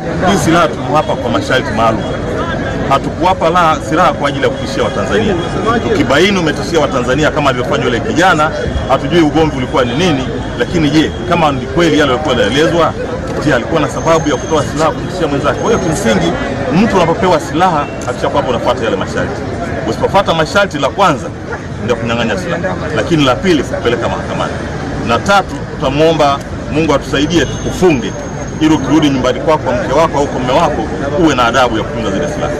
Hii silaha tumewapa kwa masharti maalum. Hatukuwapa la silaha kwa ajili ya kutishia Watanzania. Tukibaini umetishia Watanzania kama alivyofanya yule kijana, hatujui ugomvi ulikuwa ni nini, lakini je, kama ni kweli yale yalikuwa yanaelezwa, je, alikuwa na sababu ya kutoa silaha kumtishia mwenzake? Kwa hiyo kimsingi, mtu unapopewa silaha hakikisha kwamba unafuata yale masharti. Usipofuata masharti, la kwanza ndio kunyang'anya silaha, lakini la pili kupeleka mahakamani, na tatu tutamwomba Mungu atusaidie tukufunge ili ukirudi nyumbani kwako kwa mke wako au kwa mume wako uwe na adabu ya kutunza zile silaha.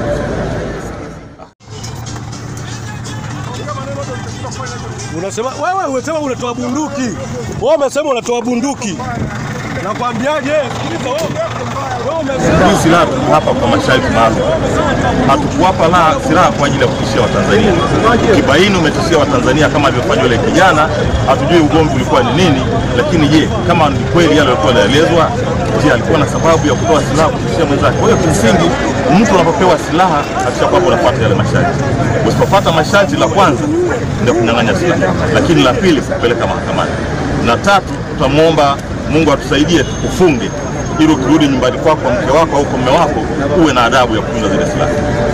Unasema wewe unasema unatoa bunduki. Wewe umesema unatoa bunduki. Nakwambiaje? Sikiliza wewe. Wewe umesema Hii silaha tumewapa kwa masharti maalum. Hatukuwapa la silaha kwa ajili ya kutishia Watanzania. Tukibaini umetishia Watanzania kama alivyofanya yule kijana, hatujui ugomvi ulikuwa ni nini, lakini je, kama ni kweli yale yalikuwa yanaelezwa, je, alikuwa na sababu ya kutoa silaha kumtishia mwenzake? Kwa hiyo kimsingi, mtu unapopewa silaha hakikisha kwamba unafuata yale masharti. Usipofuata masharti, la kwanza ndio kunyang'anya silaha, lakini la pili kupeleka mahakamani, na tatu tutamwomba Mungu atusaidie tukufunge ili ukirudi nyumbani kwako kwa mke wako au kwa mume wako uwe na adabu ya kutunza zile silaha.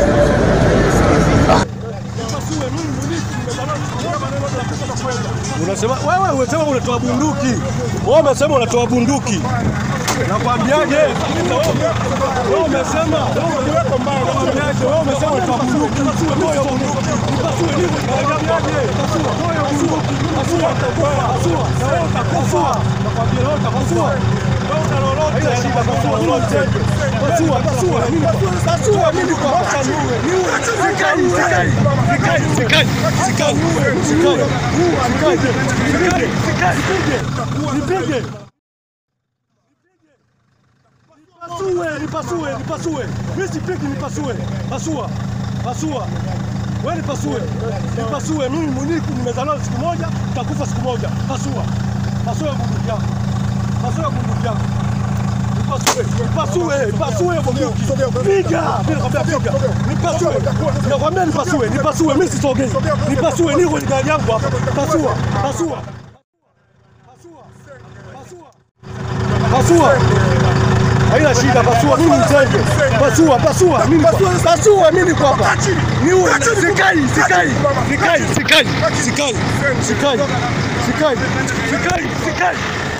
unasema wewe unasema unatoa bunduki. Wewe umesema unatoa bunduki. Nakwambiaje? Sikiliza wewe. Wewe umesema nakwambiaje? Wewe umesema unatoa bunduki. Toa bunduki. Nipasue nini? Nakwambiaje? Toa bunduki. Pasua. Pasua. Na wewe utakufa. Nakwambia wewe utakufa. Wewe una lolote. Shida pasua lolote. Pasua. Pasua. Mimi pasua mimi kwa hapa niue. Niue. Sikai. Sikai. Sikai. Sikai. Sikai. Sikai. Sikai. Sikai. Sikai. Nipige. Nipasue, nipasue, nipasue. Mimi sipigi nipasue. Pasua. Pasua. Wewe nipasue. Nipasue mimi mwenyewe nimezaliwa siku moja, nitakufa siku moja. Pasua. Pasua bunduki yako. Pasua bunduki yako. Nipasue, nipasue, nipasue bunduki. Piga. Mimi nakwambia piga. Nipasue. Nakwambia nipasue, nipasue. Mimi sisogei. Nipasue, niko kwenye gari yangu hapa. Pasua. Pasua. Pasua. Pasua. Pasua. Haina shida, pasua mimi mzenge. Pasua, pasua mimi kwa. Pasua mimi kwa hapa. Niue. Sikai, sikai. Sikai, sikai. Sikai. Sikai. Sikai. Sikai. Sikai.